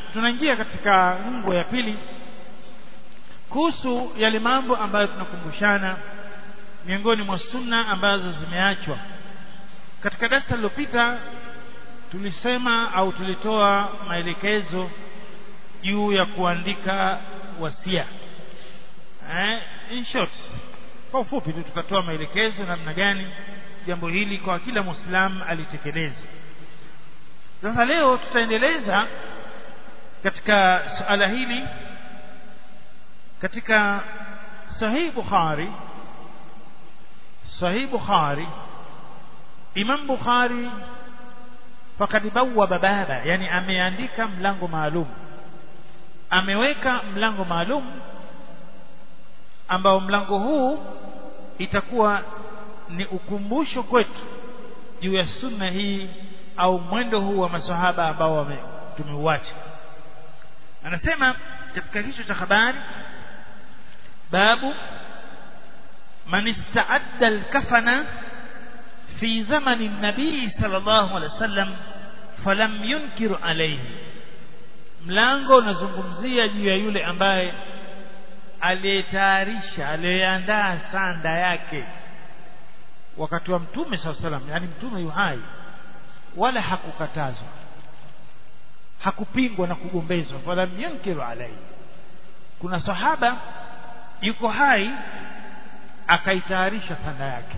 tunaingia katika ngo ya pili kuhusu yale mambo ambayo tunakumbushana miongoni mwa sunna ambazo zimeachwa katika darasa lililopita tulisema au tulitoa maelekezo juu ya kuandika wasia eh, in short kwa ufupi tu tukatoa maelekezo namna gani jambo hili kwa kila muislamu alitekeleza sasa leo tutaendeleza katika suala hili katika sahih bukhari sahih bukhari imam bukhari fakad bawwaba baba yani ameandika mlango maalum ameweka mlango maalum ambao mlango huu itakuwa ni ukumbusho kwetu juu ya sunna hii au mwendo huu wa masahaba ambao tumeuacha anasema katika kichwa cha habari babu man istaadda al-kafana fi zamani nabii sallallahu alaihi wasallam falam yunkiru alayhi mlango unazungumzia juu ya yule ambaye aliyetayarisha aliyeandaa sanda yake wakati wa mtume sallallahu alaihi wasallam yani mtume yuhai wala hakukatazwa hakupingwa na kugombezwa falam yunkiru alayhi kuna sahaba yuko hai akaitayarisha sanda yake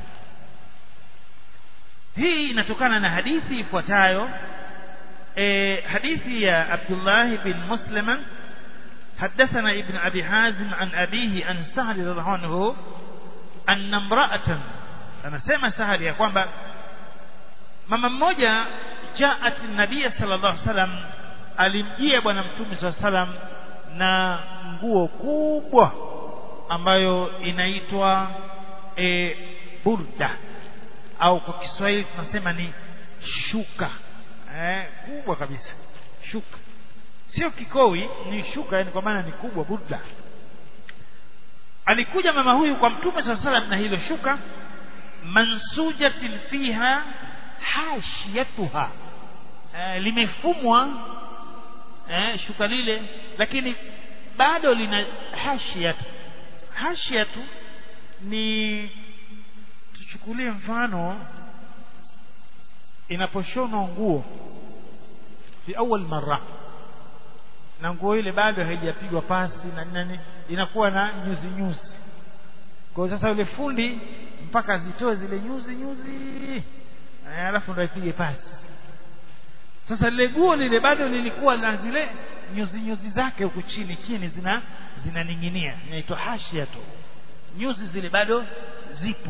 hii inatokana na hadithi ifuatayo e, hadithi ya Abdullah bin Muslima حدثنا ابن أبي حازم عن أبيه عن سهل رضي الله عنه أن امرأة أنا سمع سهل يا kwamba mama mmoja jaat nabii sallallahu alaihi wasallam alimjia bwana mtume sallallahu alaihi wasallam na nguo kubwa ambayo inaitwa e, burda au kwa Kiswahili tunasema ni shuka eh, kubwa kabisa shuka sio kikowi ni shuka yani kwa maana ni kubwa burda alikuja mama huyu kwa mtume saa salam na hilo shuka mansujatin fiha hashiyatuha eh, limefumwa eh, shuka lile lakini bado lina hashiyatu hashiyatu ni tuchukulie mfano inaposhonwa nguo fi awal marra na nguo ile bado haijapigwa pasi na nani inakuwa na nyuzi nyuzi kwa sasa yule fundi mpaka zitoe zile nyuzi nyuzi alafu ndo ipige pasi sasa lile guo lile bado lilikuwa na zile nyuzi nyuzi zake huku chini chini zina zinaning'inia inaitwa hashia tu nyuzi zile bado zipo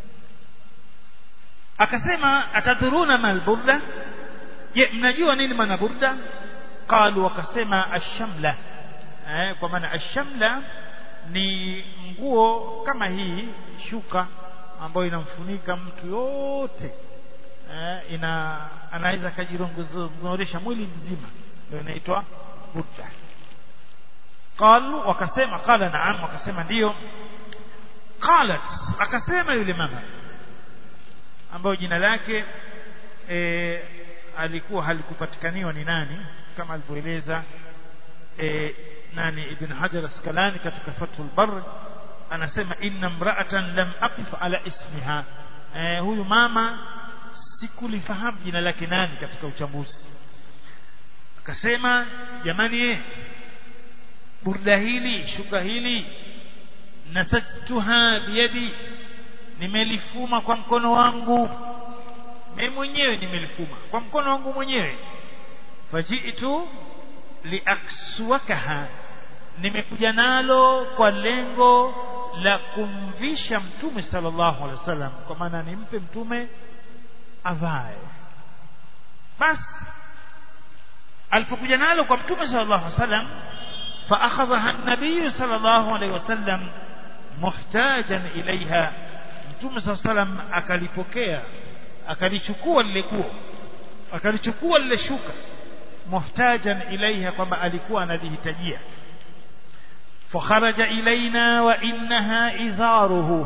akasema atadhuruna mal burda je mnajua nini maana burda qalu wakasema ashamla eh, kwa maana ashamla ni nguo kama hii shuka ambayo inamfunika mtu yote eh, ina anaweza akajirongozesha mwili mzima ndio inaitwa burda qalu wakasema qala naam wakasema ndiyo qalat akasema yule mama ambayo jina lake e, alikuwa halikupatikaniwa ni nani kama alivyoeleza e, nani ibn hajar askalani katika fathul bar anasema inna mra'atan lam aqif ala ismiha e, huyu mama sikulifahamu jina lake nani katika uchambuzi akasema jamani eh burda hili shuka hili nasajtuha biyadi nimelifuma kwa mkono wangu mimi mwenyewe nimelifuma kwa mkono wangu mwenyewe fajitu liakswakaha nimekuja nalo kwa lengo la kumvisha mtume sallallahu alaihi wasallam kwa maana nimpe mtume avae basi alipokuja nalo kwa mtume sallallahu alaihi wasallam fa akhadhaha an-nabiy sallallahu alaihi wasallam muhtajan ilaiha mtume sallallahu alaihi wasallam akalipokea akalichukua lile guo akalichukua lile shuka muhtajan ilaiha kwamba alikuwa analihitajia fakharaja ilaina wa innaha izaruhu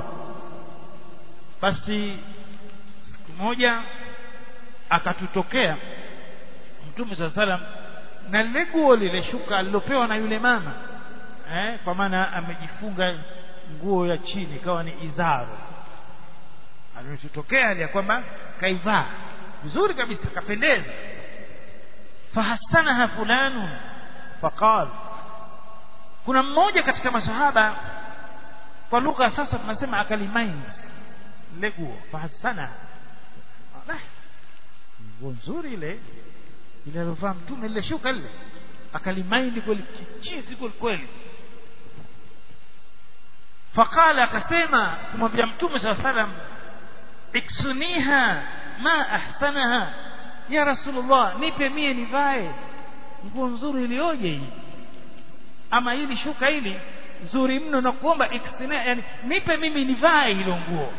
basi siku moja akatutokea mtume saa salam na lile guo lile shuka alilopewa na yule mama eh, kwa maana amejifunga nguo ya chini ikawa ni izaro alichotokea ya kwamba kaivaa vizuri kabisa kapendeza fahasanaha fulanun faqal kuna mmoja katika masahaba kwa lugha sasa tunasema akalimain ile nguo fahasana nguo nzuri ile ile alivaa mtume ile shuka ile akalimaindi kweli kichizi kweli kweli faqala akasema kumwambia mtume saa salam iksuniha ma ahsanaha ya rasulullah nipe mie nivae nguo nzuri iliyoje hii ama hili shuka hili zuri mno na kuomba iksina yani nipe mimi nivae hilo nguo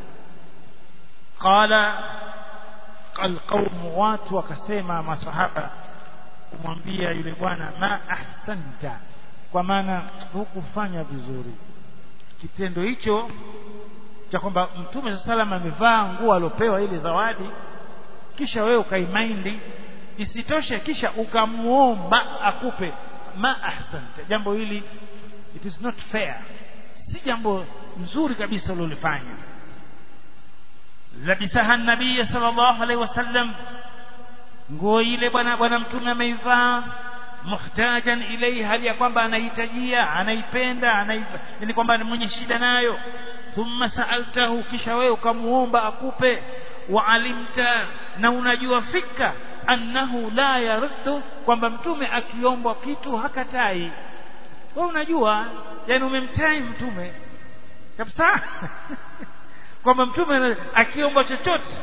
qala alqaumu watu wakasema masahaba kumwambia yule bwana ma ahsanta kwa maana hukufanya vizuri kitendo hicho cha kwamba mtume saa salam amevaa nguo aliopewa ile zawadi kisha wewe ukaimaindi isitoshe kisha ukamuomba akupe ma ahsanta jambo hili it is not fair si jambo nzuri kabisa ulilofanya labisaha nabii sallallahu alaihi wasallam nguo ile bwana bwana mtume ameivaa muhtajan ilaihi hali ya kwamba anahitajia anaipenda ni kwamba ni mwenye shida nayo thumma saaltahu kisha wewe ukamuomba akupe waalimta na unajua fika annahu la yaruddu kwamba mtume akiombwa kitu hakatai wewe unajua yani umemtai mtume kabisa kwamba mtume akiomba chochote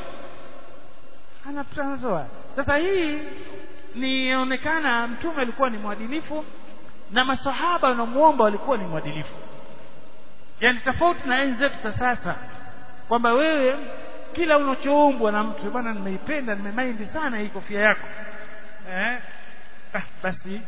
anatoa sasa hii nionekana mtume alikuwa ni mwadilifu na masahaba wanamuomba walikuwa ni mwadilifu yani tofauti na enzi zetu za sasa kwamba wewe kila unachoombwa na mtu bwana nimeipenda nimemaindi sana hii kofia yako eh ah, basi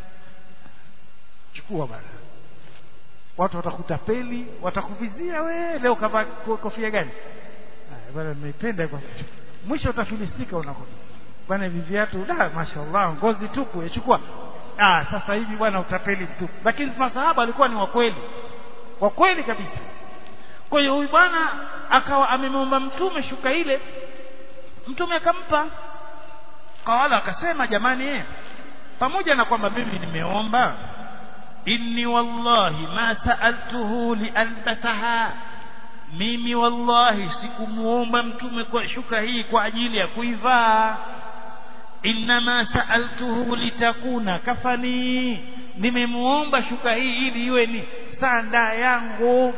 chukua bwana watu watakutapeli watakuvizia we leo kavaa kofia gani ah, bwana nimeipenda kwa mwisho utafilisika unako bwana hivi viatu da mashaallah ngozi tupu yachukua ah sasa hivi bwana utapeli tupu lakini masahaba walikuwa ni wakweli wa kweli kabisa kwa hiyo huyu bwana akawa amemwomba mtume shuka ile mtume akampa kawala akasema jamani eh pamoja na kwamba mimi nimeomba inni wallahi ma sa'altuhu lialbasaha mimi wallahi sikumuomba mtume kwa shuka hii kwa ajili ya kuivaa innama sa'altuhu litakuna kafani nimemuomba shuka hii ili iwe ni sanda yangu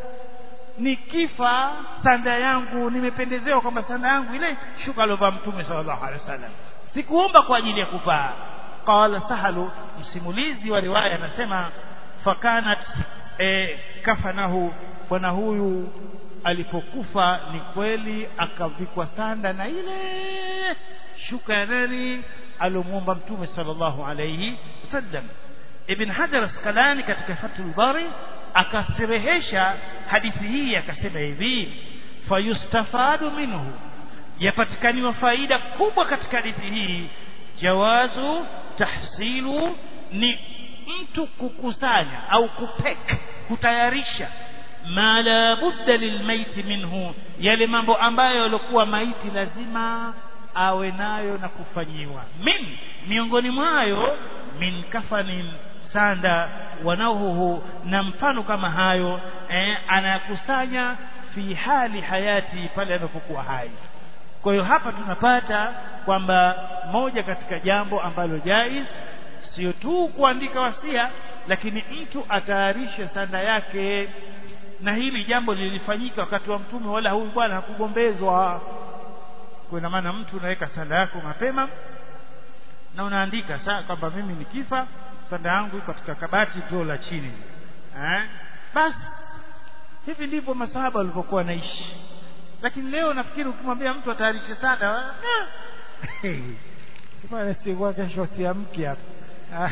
nikifa sanda yangu nimependezewa kwamba sanda yangu ile shuka aliovaa mtume sallallahu alaihi wasallam sikuomba kwa ajili ya kuvaa qala sahalu msimulizi wa riwaya anasema fakanat e, kafanahu bwana huyu alipokufa ni kweli akavikwa sanda na ile shuka ya nani aliomwomba mtume sallallahu alaihi wasallam ibn hajar asqalani katika fathul bari akasirehesha hadithi hii akasema hivi fayustafadu minhu yapatikaniwa faida kubwa katika hadithi hii jawazu tahsilu ni mtu kukusanya au kupek kutayarisha ma la budda lilmaiti minhu yale mambo ambayo yalikuwa maiti lazima awe nayo na kufanyiwa min miongoni mwayo min kafanin sanda wanahuhu na mfano kama hayo eh, anakusanya fi hali hayati pale anapokuwa hai kwa hiyo hapa tunapata kwamba moja katika jambo ambalo jaiz sio tu kuandika wasia lakini mtu atayarishe sanda yake na hili jambo lilifanyika wakati wa mtume wala huyu bwana hakugombezwa kwa ina maana mtu unaweka sanda yako mapema na unaandika saa kwamba mimi nikifa sanda yangu iko katika kabati draw la chini eh basi hivi ndivyo masahaba walivyokuwa wanaishi lakini leo nafikiri ukimwambia mtu atayarishe sanda bwana sikuwa kesho siamki hapa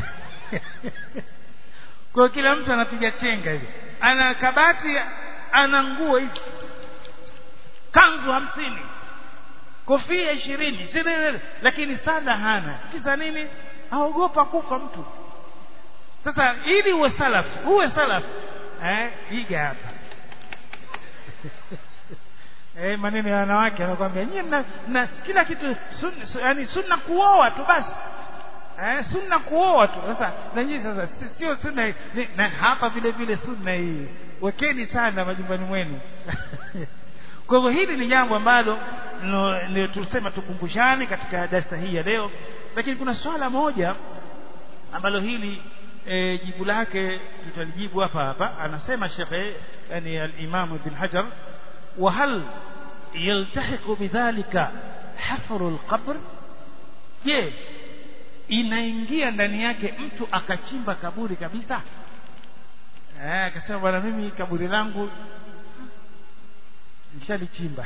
kwa kila mtu anapiga chenga hivi ana kabati ana nguo hizi kanzu hamsini kofia ishirini lakini sanda hana kisa nini aogopa kufa mtu sasa ili uwe salaf uwe salaf eh iga hapa eh maneno ya wanawake anakuambia nyinyi mna, mna kila kitu sunna su, yani sunna kuoa tu basi eh sunna kuoa tu sasa na nyinyi sasa si- sio sunna hii. Ni- na hapa vile vile sunna hii wekeni sana majumbani mwenu kwa hivyo hili ni jambo ambalo nilo- ndio tusema tukumbushane katika darasa hii ya leo lakini kuna swala moja ambalo hili e, jibu lake tutalijibu hapa hapa anasema shekhe yani al-Imam Ibn Hajar wa hal yaltahiqu bidhalika hafru al-qabr je inaingia ndani yake mtu akachimba kaburi kabisa eh akasema bwana mimi kaburi langu nishalichimba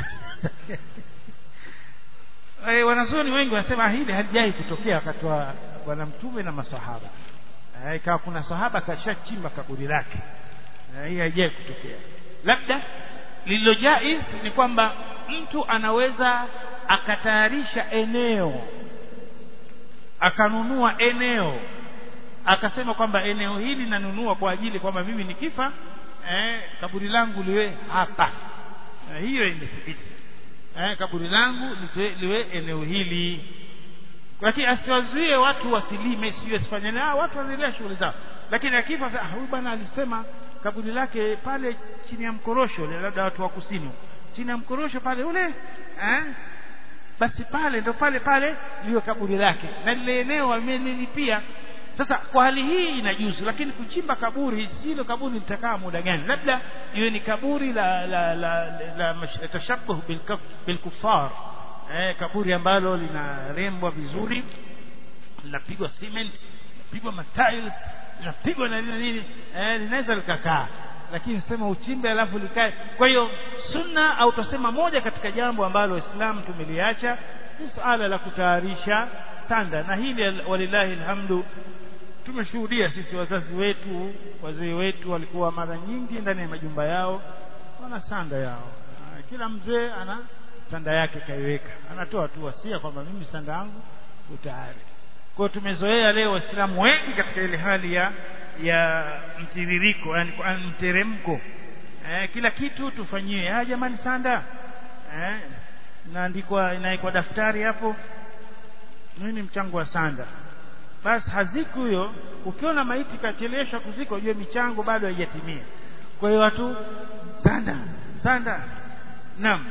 eh wanazuoni wengi wanasema hili halijai kutokea wakati wa bwana mtume na masahaba eh ikawa kuna sahaba kashachimba kaburi lake eh, hii haijai kutokea labda lililo jaiz ni kwamba mtu anaweza akatayarisha eneo akanunua eneo akasema kwamba eneo hili nanunua kwa ajili kwamba mimi nikifa eh, kaburi langu liwe hapa eh, hiyo imethibiti eh, kaburi langu liwe, liwe eneo hili lakini asiwazuie watu wasilime sio asifanye ah watu wanaendelea shughuli zao lakini akifa sasa, ah, huyu bwana alisema kaburi lake pale chini ya mkorosho ule, labda watu wa kusini chini ya mkorosho pale ule eh basi pale ndo pale pale liyo kaburi lake na lile eneo amelilipia sasa kwa hali hii inajuzu lakini kuchimba kaburi silo kaburi litakaa muda gani labda iwe ni kaburi la la la, la, la tashabuh bilkufar eh, kaburi ambalo linarembwa vizuri linapigwa cement linapigwa matiles linapigwa na nini nini eh, linaweza likakaa lakini sema uchimbe alafu likae kwa hiyo sunna au tusema moja katika jambo ambalo waislamu tumeliacha ni suala la kutayarisha sanda na hili walillahi alhamdu tumeshuhudia sisi wazazi wetu wazee wetu walikuwa mara nyingi ndani ya majumba yao wana sanda yao Ah, kila mzee ana sanda yake kaiweka anatoa tu wasia kwamba mimi sanda yangu utayari kwa hiyo tumezoea leo waislamu wengi katika ile hali ya ya mtiririko yani kwa- mteremko eh, kila kitu tufanyie ah jamani sanda eh, inaandikwa inaikwa daftari hapo nini mchango wa sanda basi haziku huyo ukiona maiti kacheleshwa kuzika ujue michango bado haijatimia kwa hiyo watu sanda sanda naam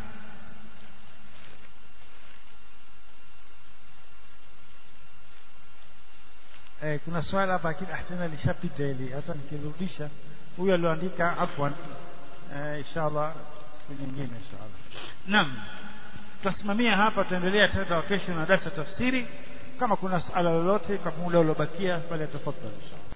eh, kuna swala hapa lakini ah, tena lishapita hili hata nikirudisha huyu alioandika afwan eh, inshallah siku nyingine inshallah naam tutasimamia hapa tutaendelea tena kesho na darasa tafsiri kama kuna swala lolote kwa muda uliobakia pale tafadhali inshallah